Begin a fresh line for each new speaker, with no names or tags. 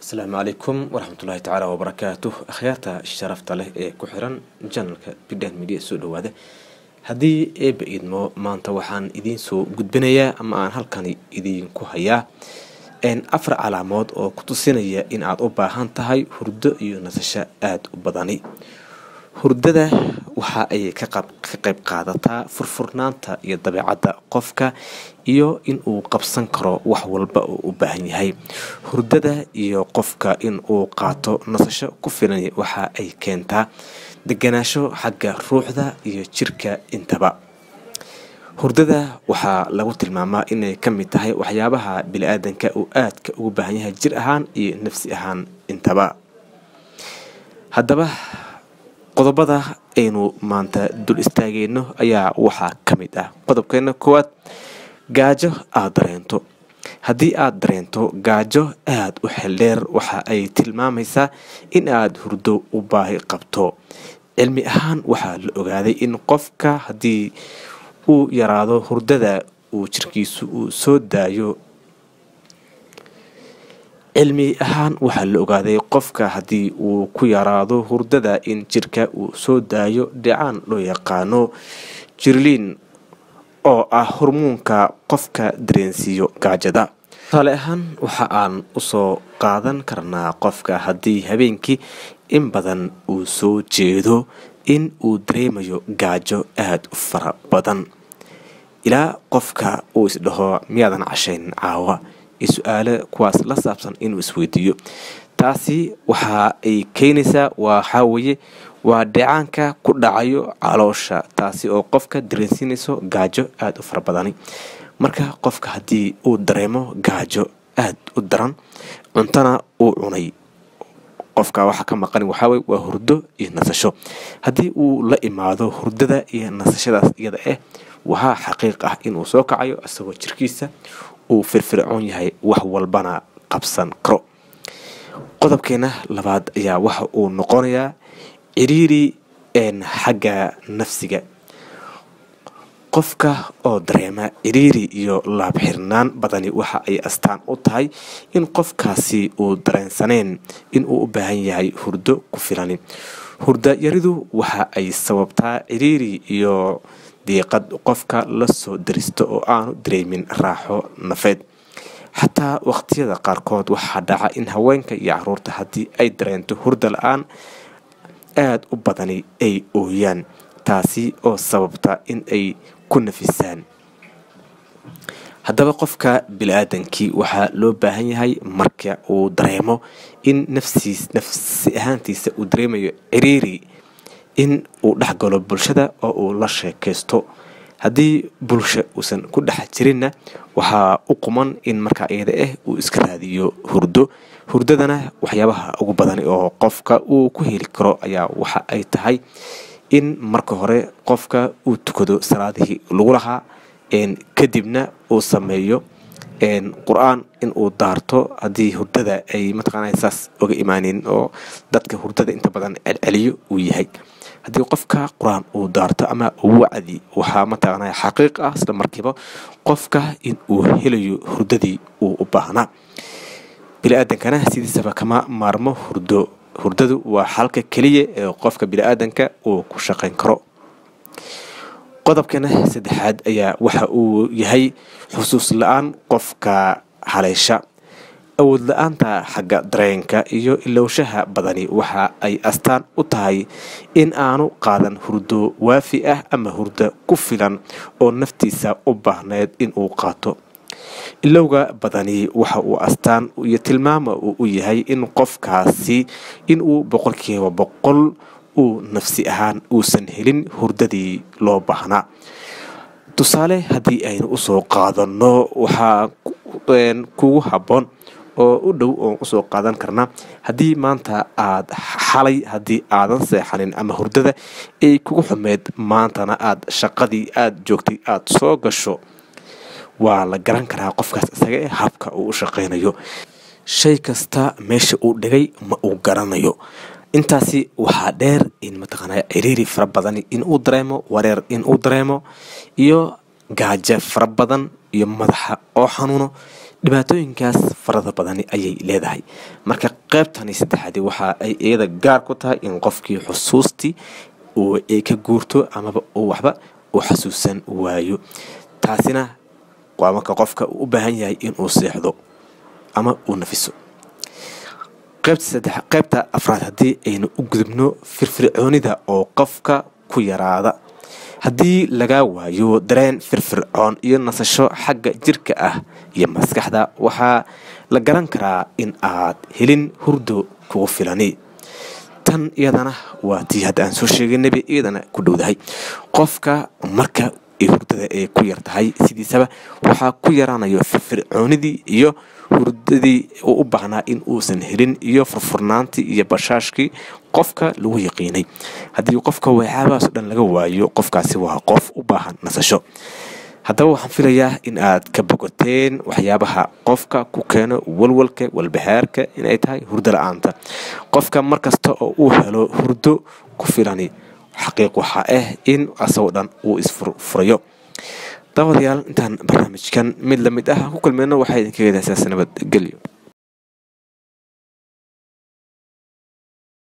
asalaamu calaykum waraxmatullaahi tacaala wabarakaatuh akhyaarta sharafta leh ee ku xiran janalka bidhan midiya soo dhawaada haddii eeba idmo maanta waxaan idiin soo gudbinayaa ama aan halkani idiinku hayaa afar calaamood oo ku tusinaya in aad u baahan tahay hurdo iyo nasasho aada u badani hurdada waxa ay ka qayb qaadataa furfurnaanta iyo dabeecadda qofka iyo in uu qabsan karo wax walba oo u baahan yahay hurdada iyo qofka in uu qaato nasasho ku filan waxa ay keentaa deganaasho xagga ruuxda iyo jirka intaba hurdada waxaa lagu tilmaamaa inay ka mid tahay waxyaabaha bili-aadanka uu aadka ugu baahan yahay jir ahaan iyo nafsi ahaan intaba haddaba qodobada aynu maanta dul istaageyno ayaa waxaa ka mid ah qodobkeena koowaad gaajo aada dareento haddii aada dareento gaajo aada u xeldheer waxa ay tilmaamaysaa in aada hurdo u baahi qabto cilmi ahaan waxaa la ogaaday in qofka haddii uu yaraado hurdada uu jirkiisu uu soo daayo cilmi ahaan waxaa la ogaaday qofka haddii uu ku yaraado hurdada in jirka uu soo daayo dhicaan loo yaqaano jirliin oo ah hormuunka qofka dareensiiyo gaajada tusaale ahaan waxa aan usoo qaadan karnaa qofka haddii habeenkii in badan uu soo jeedo in uu dareemayo gaajo aada u fara badan ilaa qofka uu isdhaho miyaadan cashayn caawa iyo su-aale kuwaas la saabsan inuu isweydiiyo taasi waxa ay keenaysaa waxaa weeye waa dheecaanka ku dhacayo caloosha taasi oo qofka dareensiinayso gaajo aada u fara badani marka qofka haddii uu dareemo gaajo aada u daran cuntana uu cunay qofka waxa ka maqan waxaaweye waa hurdo iyo nasasho haddii uu la imaado hurdada iyo nasashadaas iyada ah waxaa xaqiiq ah inuu soo kacayo isagoo jirkiisa uu firfircoon yahay wax walbana qabsan karo qodobkeena labaad ayaa waxa uu noqonayaa ciriiri xagga nafsiga qofka oo dareema ciriiri iyo laabxirnaan badani waxa ay astaan u tahay in qofkaasi uu dareensaneen in uu u baahan yahay hurdo ku filani hurda yaridu waxa ay sababtaa ciriiri iyo diiqad qofka la soo daristo oo aanu dareemin raaxo nafeed xataa waqtiyada qaarkood waxaa dhaca in haweenka iyo caruurta haddii ay dareento hurda la-aan aada u badani ay ooyaan taasi oo sababta in ay ku nafisaan haddaba qofka bili-aadankii waxaa loo baahan yahay marka uu dareemo in nafsiis nafsi ahaantiisa uu dareemayo ciriiri in uu dhex galo bulshada oo uu la sheekaysto haddii bulsha uusan ku dhex jirinna waxaa u quman in markaa iyada ah uu iska raadiyo hurdo hurdadana waxyaabaha ugu badan oo qofka uu ku heli karo ayaa waxa ay tahay in marka hore qofka uu tukado salaadihii lagu lahaa kadibna uu sameeyo qur-aan in uu daarto haddii hurdada ay mataqaana saas oga imaaneyn oo dadka hurdada inta badan celceliyo uu yahay haddii qofka qur-aan uu daarto ama wacdi waxaa mataqaana xaqiiq ah isla markiiba qofka in uu helayo hurdadii uu u baahnaa bili-aadankana sidiisaba kama maarmo hurdo hurdadu waa xalka keliya ee qofka bili-aadanka uu ku shaqayn karo qodobkana saddexaad ayaa waxa uu yahay xusuus la-aan qofka haleysha awood la-aanta xagga dareenka iyo ilowshaha badani waxa ay astaan u tahay in aanu qaadan hurdo waafi ah ama hurdo ku filan oo naftiisa u baahneyd inuu qaato ilowga badani waxa uu astaan iyo tilmaama uu u yahay in qofkaasi inuu boqolkiiba boqol uu nafsi ahaan uusan helin hurdadii loo baahnaa tusaale haddii aynu usoo qaadanno waxaa kugu habboon oo u dhow oon usoo qaadan karnaa haddii maanta aad xalay haddii aadan seexanin ama hurdada ay kugu xumeyd maantana aad shaqadii aada joogtay aada soo gasho waa la garan karaa qofkaas isaga ee habka uu u shaqaynayo shay kasta meesha uu dhigay ma uu garanayo intaasi waxaa dheer in mataqaana ciriiri fara badan inuu dareemo wareer inuu dareemo iyo gaajo fara badan iyo madaxa oo xanuuno dhibaatooyinkaas farada badani ayay leedahay marka qeybtani saddexaadi waxa ay iyada gaar ku tahay in qofkii xusuustii ay ka guurto amaba uu waxba uu xasuusan waayo taasina waa marka qofka uu u baahan yahay inuu seexdo ama uu nafiso qaybta afraad haddii aynu u gudubno firfircoonida oo qofka ku yaraada haddii lagaa waayo dareen firfircoon iyo nasasho xagga jirka ah iyo maskaxda waxaa la garan karaa in aad helin hurdo kugu filani tan iyadana waa tii hadda aan soo sheegaynaba iyadana ku dhowdahay qofka marka hurdada ay ku yar tahay sidiisaba waxaa ku yaraanayo firfircoonidii iyo hurdadii uu u baahnaa in uusan helin iyo furfurnaantii iyo bashaashkii qofka lagu yaqiinay haddii qofka waxyaabahaas o dhan laga waayo qofkaasi waa qof u baahan nasasho haddaba waxaan filayaa in aad ka bogoteen waxyaabaha qofka ku keeno walwalka walbahaarka inay tahay hurdo la-aanta qofka markasta oo uu helo hurdo ku filani xaqiiq waxaa ah in asagoo dhan uu isfurfurayo daawadayaal intaan barnaamijkan mid lamid ah ku kulmeyno waxaa idinkaga daasaas nabadgelyo